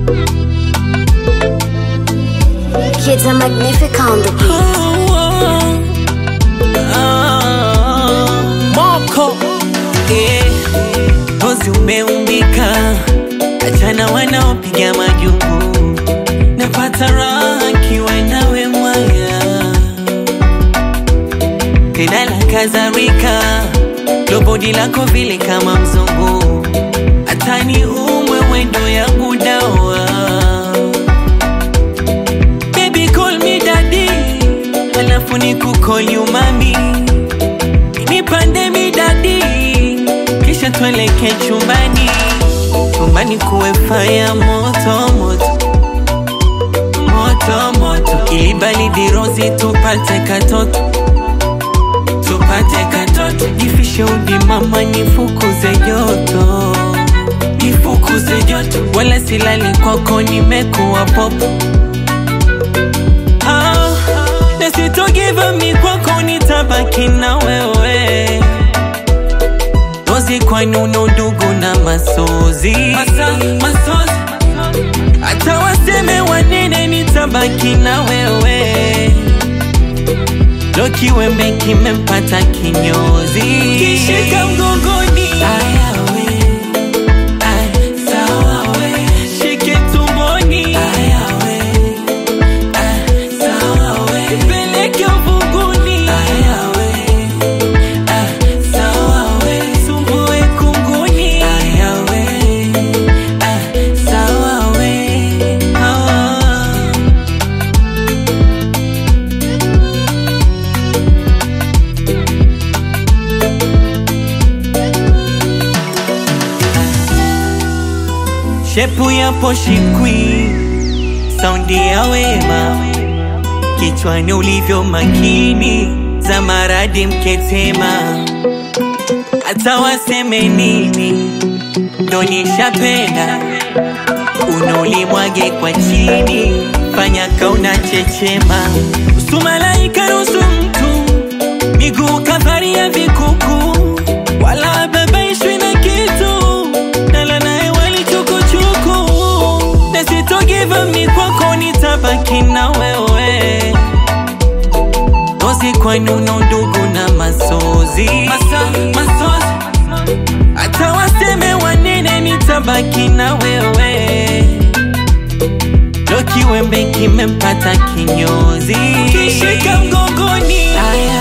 Kids are magnificent on the beat. Moko eh, ngozi umeumbika, achana wanaopiga majungu, napata raha kiwa nawe mwaya, tena la kadhalika, lobodi lako vile kama mzungu, hatani umwe wendo yangu dawa Baby call me daddy, halafu ni kukol you mami, nipande mi daddy, kisha tueleke chumbani, chumbani kuwe fire moto moto moto moto, ili baridi rozi tupate katoto tupate katoto, jifishe udi mama, nifukuze joto nifukuze joto, wala silali kwako, nimekuwa popo Ah, na sitogiva mi kwako nitabaki na wewe Rozi kwani una udugu na masozi Masa, masozi Hata waseme wanene nitabaki na wewe Ndo kiwembe kimempata kinyozi Kishika mgongoni Ayawe Ay, sawa we Shike tumboni Ayawe Nipeleke uvunguni Sumbue kunguni Ah. Shepu ya poshikwi, saundi ya wema, kichwani ulivyo makini, za maradi mketema, hata waseme nini, ndo nishapenda, unulimwage kwa chini, fanya kauna chechema, usu malaika nusu mtu, miguu kafari ya vikuku, wala babaishwi na kitu, nala naye wali chukuchuku, na sitogiva mi kwako, nitabaki na wewe Ngozi kwani una udugu na masozi Masa, masozi Hata waseme wanene nitabaki na wewe Ndo kiwembe kimempata kinyozi Kishika mgongoni